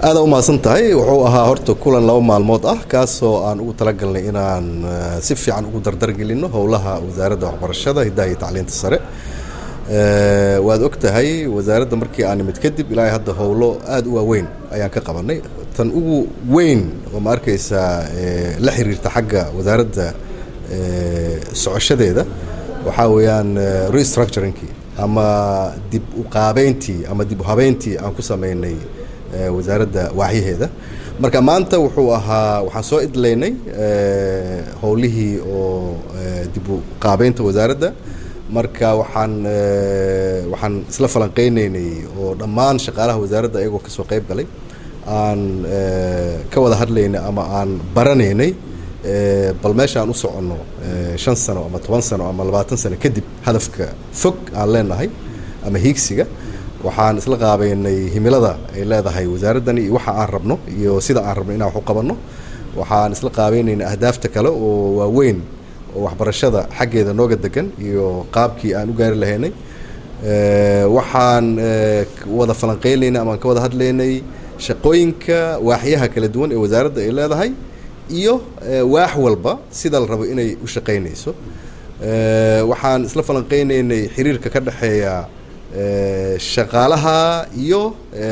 aada u mahadsan tahay wuxuu ahaa horta kulan laba maalmood ah kaasoo aan ugu talagalnay inaan si fiican ugu dardargelino howlaha wasaaradda waxbarashada hiddaha iyo tacliinta sare waad og tahay wasaaradda markii aan nimid kadib ilaa hadda howlo aada u waaweyn ayaan ka qabanay tan ugu weyn oo ma arkaysaa la xiriirta xagga wasaaradda socoshadeeda waxaa weeyaan restructuringkii ama dib u qaabeyntii ama dib u habeyntii aan ku sameynay wasaaradda waacyaheeda marka maanta wuxuu ahaa waxaan soo idlaynay howlihii oo dib u qaabeynta wasaaradda marka waxaan waxaan isla falanqeyneynay oo dhammaan shaqaalaha wasaaradda ayagoo kasoo qayb galay aan ka wada hadlaynay ama aan baranaynay bal meesha aan u soconno shan sano ama toban sano ama labaatan sano kadib hadafka fog aan leenahay ama hiigsiga waxaan isla qaabeynay himilada ay leedahay wasaaraddani iyo waxa aan rabno iyo sida aan rabno inaan wax u qabanno waxaan isla qaabeynaynay ahdaafta kale oo waaweyn oo waxbarashada xaggeeda nooga degan iyo qaabkii aan u gaari lahaynay waxaan wada falanqeynaynay ama aan ka wada hadlaynay shaqooyinka waaxyaha kala duwan ee wasaaradda ay leedahay iyo waax walba sida la rabo inay u shaqaynayso waxaan isla falanqeynaynay xiriirka ka dhexeeya shaqaalaha iyo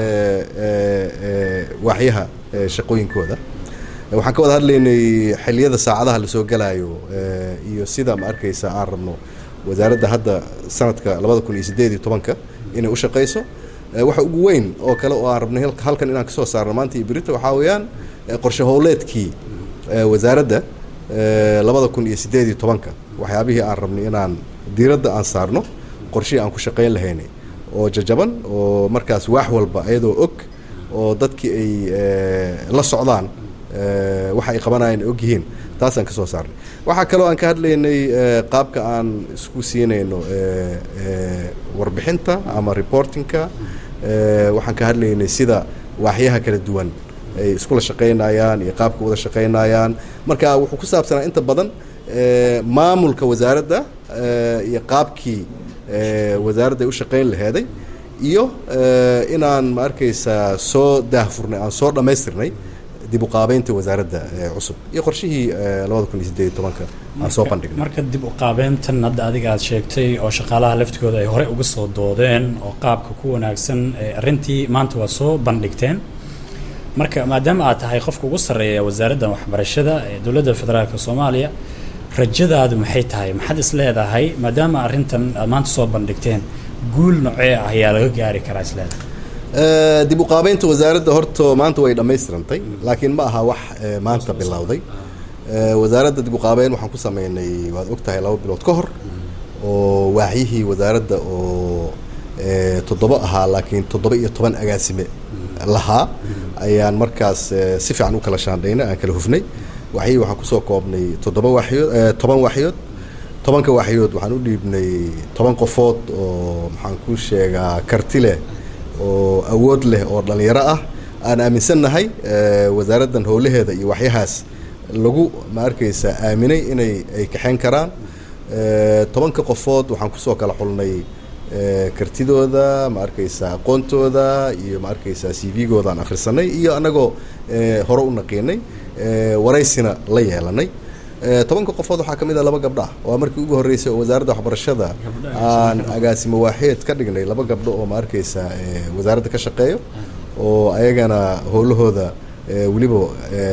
waaxyaha shaqooyinkooda waxaan ka wada hadlaynay xiliyada saacadaha lasoo galaayo iyo sida ma arkaysa aan rabno wasaaradda hadda sanadka labada kun iyo sideed iyo tobanka inay u shaqayso waxa ugu weyn oo kale oo aan rabnay halkan inaan kasoo saarno maanta iyo berita waxaa weeyaan qorshe howleedkii wasaaradda labada kun iyo sideed iyo tobanka waxyaabihii aan rabnay inaan diiradda aan saarno qorshihii aan ku shaqayn lahaynay oo jajaban oo markaas waax walba ayadoo og oo dadkii ay la socdaan waxa ay qabanayaan ay og yihiin taasaan ka soo saarnay waxaa kaloo aan ka hadlaynay qaabka aan isku siinayno warbixinta ama reportingka waxaan ka hadlaynay sida waaxyaha kala duwan ay iskula shaqaynayaan iyo qaabka wada shaqaynayaan marka wuxuu ku saabsanaa inta badan maamulka wasaaradda iyo qaabkii wasaaradda ay u shaqayn laheeday iyo inaan ma arkaysaa soo daahfurnay aan soo dhammaystirnay dib u qaabeynta wasaaradda cusub iyo qorshihii labada kun iyo sideed iyo tobanka aan soo bandhignay marka dib u qaabeyntan hadda adiga aad sheegtay oo shaqaalaha laftigooda ay horey uga soo doodeen oo qaabka ku wanaagsan arrintii maanta waad soo bandhigteen marka maadaama aad tahay qofka ugu sarreeya wasaaradda waxbarashada ee dowladda federaalk soomaaliya rajadaadu maxay tahay maxaad is leedahay maadaama arrintan aad maanta soo bandhigteen guul nocee ah ayaa laga gaari karaa is leedahay dib u qaabeynta wasaaradda horta maanta way dhammaystirantay laakiin ma aha wax maanta bilowday wasaaradda dib u qaabeyn waxaan ku sameynay waad og tahay laba bilood ka hor oo waaxyihii wasaaradda oo toddoba ahaa laakiin toddoba iyo toban agaasime lahaa ayaan markaas si fiican u kala shaandhaynay aan kala hufnay waxyihii waxaan kusoo koobnay toddoba waxyood toban waxyood tobanka waxyood waxaan u dhiibnay toban qofood oo maxaan ku sheegaa karti leh oo awood leh oo dhalinyaro ah aan aaminsannahay wasaaraddan howlaheeda iyo waxyahaas lagu ma arkaysa aaminay inay ay kaxeyn karaan tobanka qofood waxaan kusoo kala xulnay kartidooda ma arkaysa aqoontooda iyo ma arkaysa c v-gooda aan akhrisanay iyo annagoo hore u naqiinay waraysina la yeelanay tobanka qofood waxaa ka mid ah laba gabdho ah waa markii ugu horreysay oo wasaaradda waxbarashada aan agaasimo waaxeed ka dhignay laba gabdho oo ma arkaysa wasaaradda ka shaqeeyo oo ayagana howlahooda weliba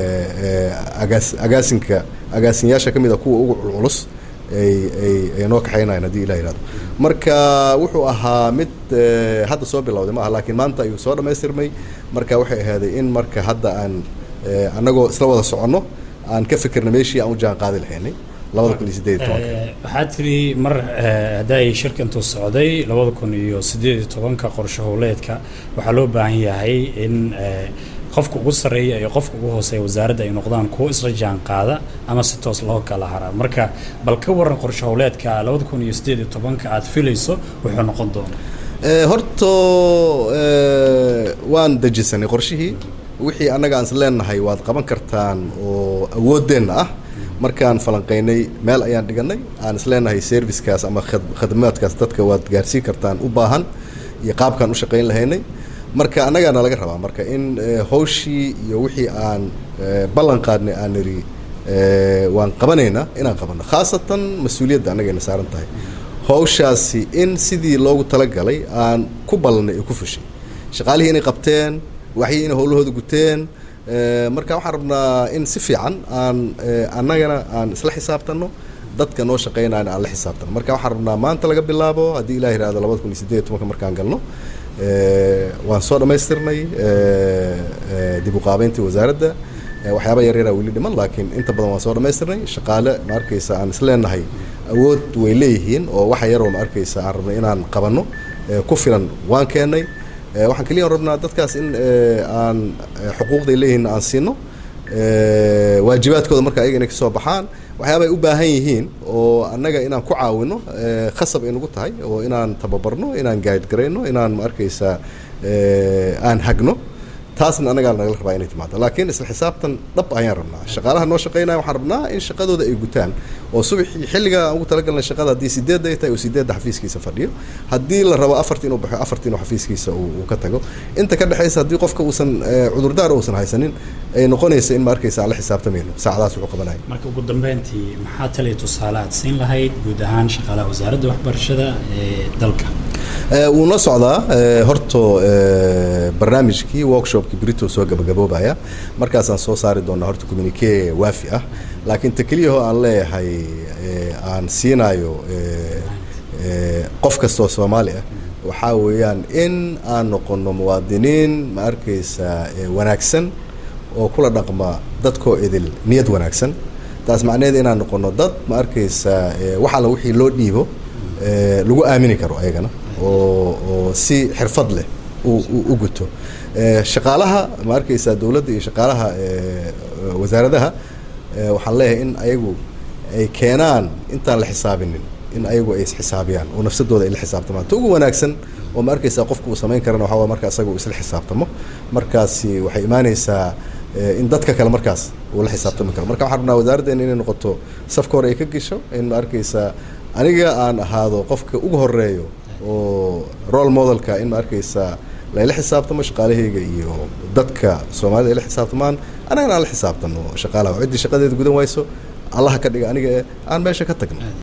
agaas agaasinka agaasinyaasha ka mid a kuwa ugu culculus ay ay ay noo kaxaynayan haddii ilah yihahdo marka wuxuu ahaa mid hadda soo bilowday ma aha laakiin maanta ayuu soo dhammaystirmay marka waxay ahaaday in marka hadda aan annagoo isla wada soconno aan ka fikirna meeshii aan u jaan qaadi lahaynay labada kun iyo sideed iyo tobanka waxaa tiri mar hadday shirkantu socday labada kun iyo sideed iyo tobanka qorshe howleedka waxaa loo baahan yahay in qofka ugu sarreeya iyo qofka ugu hooseeya wasaaradda ay noqdaan kuwo isla jaan qaada ama si toos loo kala hara marka bal ka waran qorshe howleedka labada kun iyo sideed iyo tobanka aad filayso wuxuu noqon doona horto waan dejisanay qorshihii wixii annaga aan is leenahay waad qaban kartaan oo awooddeenna ah markaan falanqaynay meel ayaan dhiganay aan is leenahay servicekaas ama khadmaadkaas dadka waad gaarsiin kartaan u baahan iyo qaabkaan u shaqayn lahaynay marka annagaana laga rabaa marka in hawshii iyo wixii aan ballan qaadnay aan niri waan qabanaynaa inaan qabano khaasatan mas-uuliyadda annagayna saaran tahay hawshaasi in sidii loogu talagalay aan ku ballanay ee ku fushay shaqaalihii inay qabteen waxyii inay howlahooda guteen marka waxaan rabnaa in si fiican aan annagana aan isla xisaabtanno dadka noo shaqeynayna aan la xisaabtano marka waxaan rabnaa maanta laga bilaabo haddii ilah yihahdo labada kun iyo sideed tobanka markaan galno waan soo dhammaystirnay dib u qaabeyntii wasaaradda waxyaaba yar yaraa weli dhiman laakiin inta badan waan soo dhammaystirnay shaqaale ma arkaysa aan isleenahay awood way leeyihiin oo waxa yaroo ma arkaysa aan rabnay inaan qabanno ku filan waan keennay waxaan keliya rabnaa dadkaas in aan xuquuqday leeyihiin aan siino waajibaadkooda marka ayaga inay kasoo baxaan waxyaaba ay u baahan yihiin oo annaga inaan ku caawino khasab ay nagu tahay oo inaan tababarno inaan guide garayno inaan ma arkaysaa aan hagno taasna annagaa nagala rabaa inay timaado laakiin isla xisaabtan dhab ayaan rabnaa shaqaalaha noo shaqeynaya waxaan rabnaa in shaqadooda ay gutaan oo subaxii xilliga aan ugu talagalnay shaqada haddii sideedda ay tahay oo sideedda xafiiskiisa fadhiyo haddii la rabo afarti inuu baxo afarti inuu xafiiskiisa uu ka tago inta ka dhexaysa haddii qofka uusan cudurdaar uusan haysanin ay noqonaysa in ma arkaysa aan la xisaabtamayno saacadaas wuxuu qabanaya marka ugu dambeyntii maxaa taliya tusaale aad siin lahayd guud ahaan shaqaalaha wasaaradda waxbarashada ee dalka wuu noo socdaa horto barnaamijkii workshopkii brito soo gabagaboobaya markaasaan soo saari doonaa horta communique waafi ah laakiin ta keliyahoo aan leeyahay aan siinayo qof kastoo soomaali ah waxaa weeyaan in aan noqono muwaadiniin ma arkaysa wanaagsan oo kula dhaqma dadkoo idil niyad wanaagsan taas macnaheed inaan noqono dad ma arkaysa wax alla wixii loo dhiibo lagu aamini karo ayagana oo oo si xirfad leh u guto shaqaalaha ma arkaysaa dowladda iyo shaqaalaha wasaaradaha waxaan leeyahay in ayagu ay keenaan intaan la xisaabinin in ayagu ay isxisaabiyaan oo nafsadooda ay la xisaabtamaan ta ugu wanaagsan oo ma arkaysaa qofka uu samayn karana waxaa marka isaga uu isla xisaabtamo markaasi waxay imaanaysaa in dadka kale markaas uu la xisaabtami karo marka waxaan rabnaa wasaaraddeena inay noqoto safka hore ay ka gesho in ma arkaysaa aniga aan ahaado qofka ugu horeeyo oo role modelka in ma arkaysaa layla xisaabtamo shaqaalahayga iyo dadka soomaalida ay la xisaabtamaan annagana aan la xisaabtano shaqaalaha ciddii shaqadeeda gudan wayso allaha ka dhiga aniga aan meesha ka tagno